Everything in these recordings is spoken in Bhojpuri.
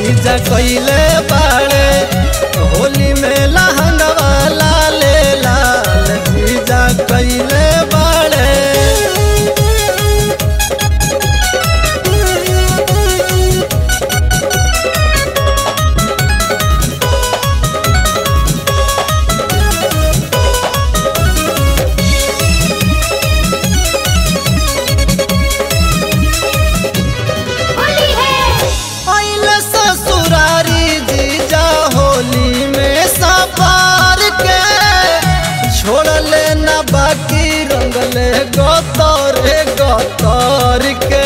जीजा कइले बाड़े होली में लहंगवा लाले लाल जीजा कइले बाड़े होली है आइले ससुरारी जीजा होली में सवार के छोड़ले न बाकी रंगले गतरे गतर के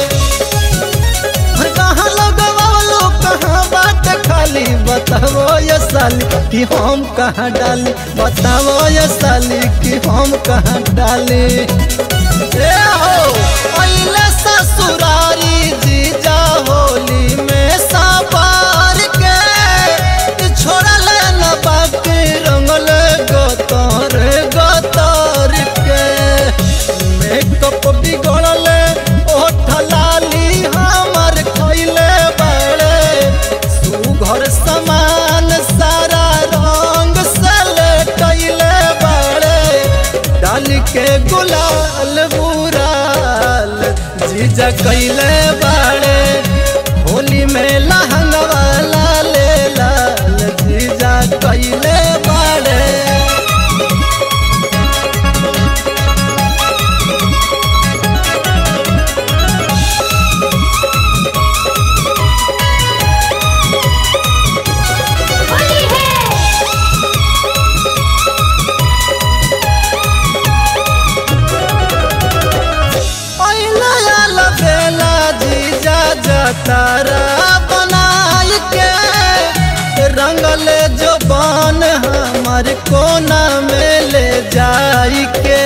कहाँ लगवालो कहाँ बात खाली बताओ ये साली कि हम कहाँ डाली बताओ ये साली कि हम कहाँ डाली ए हो पहले ससुरारी जीजा होली में सवार के छोड़ल न बाकी रंगल गतर गतर के मेकअप बिगड़ल ओठ लाली हमर खैले बड़े सुघर समान सारा रंग से लेटैले बड़े डाल के गुलाल बुराल जीजा कैले बाड़े होली में लहंगवा लाले लाल जीजा कैले बाड़े होली है पहला आला बेला जीजा जतारा बनाई के रंगले जो बन हमार कोना में ले जाई के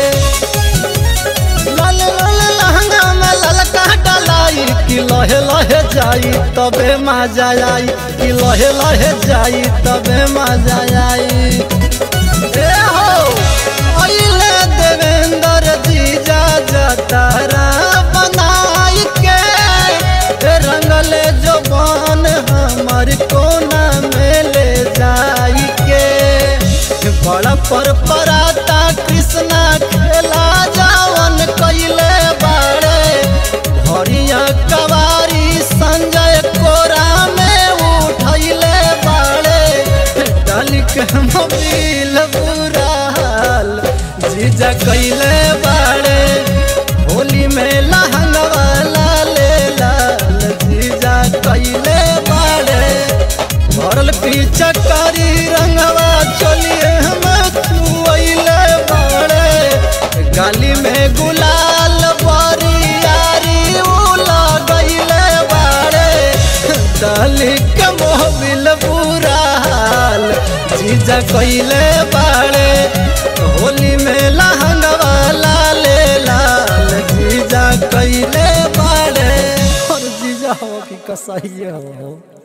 लाल लाल लहंगा में ललका डलाई कि लहे लहे जाई तबे मजा आई कि लहे लहे जाई तबे मजा आई ए हो अइले देवेंद्र जीजा जतारा बनाई के ए रंगले जो बन हमर कोना में ले जाई के बड़ा पर पराता कृष्णा खेला जावन कैले बाड़े हरिया कवारी संजय कोरा में उठैले बाड़े डाल के मोबिल बुराल जीजा कैले बाड़े होली में लहंगवा लाले लाल जीजा कैले बाड़े भरल पीछा कारी रंगवा चलिए हम छुअले बाड़े गाली में गुलाल बरियारी उ लगैले बाड़े डाली के मोबिल बुराल जीजा कैले बाड़े होली में लहंगवा लाले लाल जीजा कैले बाड़े और जीजा हो कि कसाइए हो